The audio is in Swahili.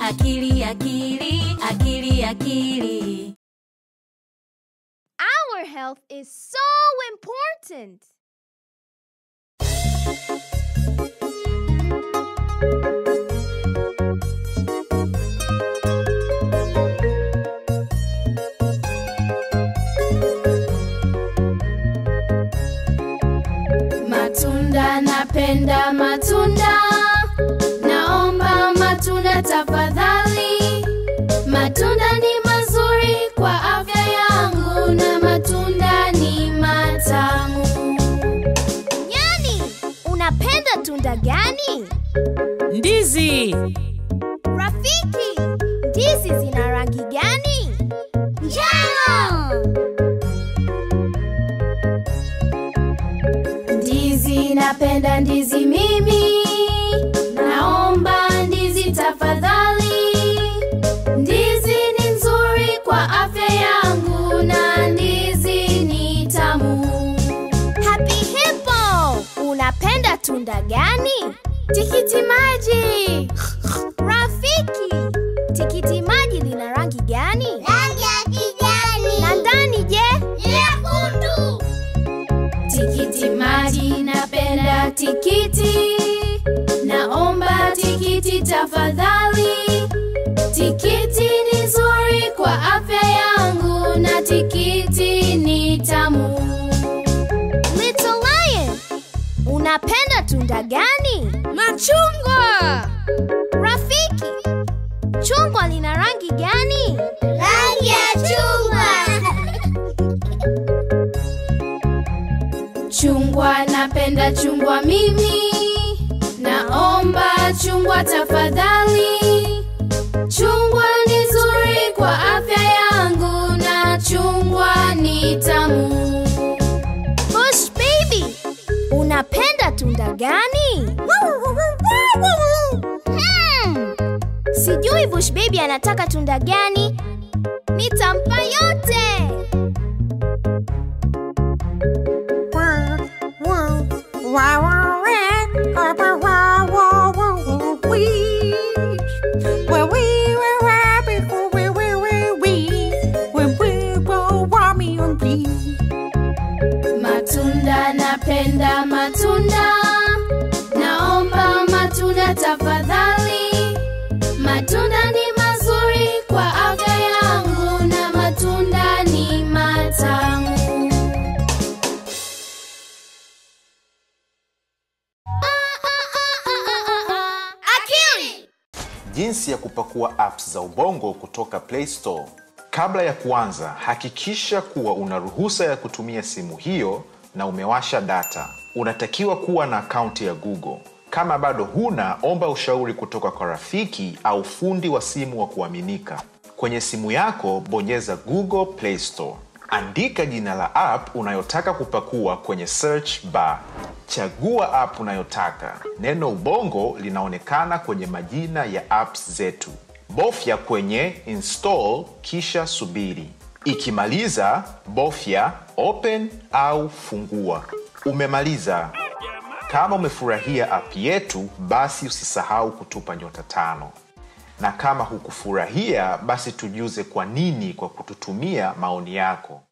akili akili akili akili Our health is so important. Matunda napenda matunda, naomba matunda tafadhali. Matunda ni mazuri kwa afya yangu na matunda ni matamu. Nyani, unapenda tunda gani? Ndizi. Rafiki, ndizi zina rangi gani? Njano. Ndizi napenda ndizi mimi, naomba ndizi tafadhali. Ndizi ni nzuri kwa afya yangu na ndizi ni tamu. Happy Hippo, unapenda tunda gani? Tikiti maji. Rafiki, tikiti maji lina rangi gani? Rangi ya kijani. Na ndani je? Nyekundu. Tikiti maji napenda tikiti, naomba tikiti tafadhali. Tikiti ni nzuri kwa afya yangu na tikiti ni tamu. Little Lion, unapenda tunda gani? Machungwa. Rafiki, chungwa lina rangi gani? Rangi ya chungwa. Chungwa napenda chungwa mimi, naomba chungwa tafadhali. Chungwa ni nzuri kwa afya yangu na chungwa ni tamu. Bush Baby, unapenda tunda gani? Hmm, sijui Bush Baby anataka tunda gani. Nitampa yote. Matunda napenda matunda, naomba matunda tafadhali. Matunda ni mazuri kwa afya yangu na matunda ni matamu. Akili! Jinsi ya kupakua apps za Ubongo kutoka Play Store. Kabla ya kuanza, hakikisha kuwa una ruhusa ya kutumia simu hiyo na umewasha data. Unatakiwa kuwa na akaunti ya Google. Kama bado huna, omba ushauri kutoka kwa rafiki au fundi wa simu wa kuaminika. Kwenye simu yako, bonyeza Google Play Store. Andika jina la app unayotaka kupakua kwenye search bar. Chagua app unayotaka. Neno Ubongo linaonekana kwenye majina ya apps zetu. Bofya kwenye install kisha subiri. Ikimaliza, bofya open au fungua. Umemaliza. Kama umefurahia app yetu, basi usisahau kutupa nyota tano, na kama hukufurahia, basi tujuze kwa nini kwa kututumia maoni yako.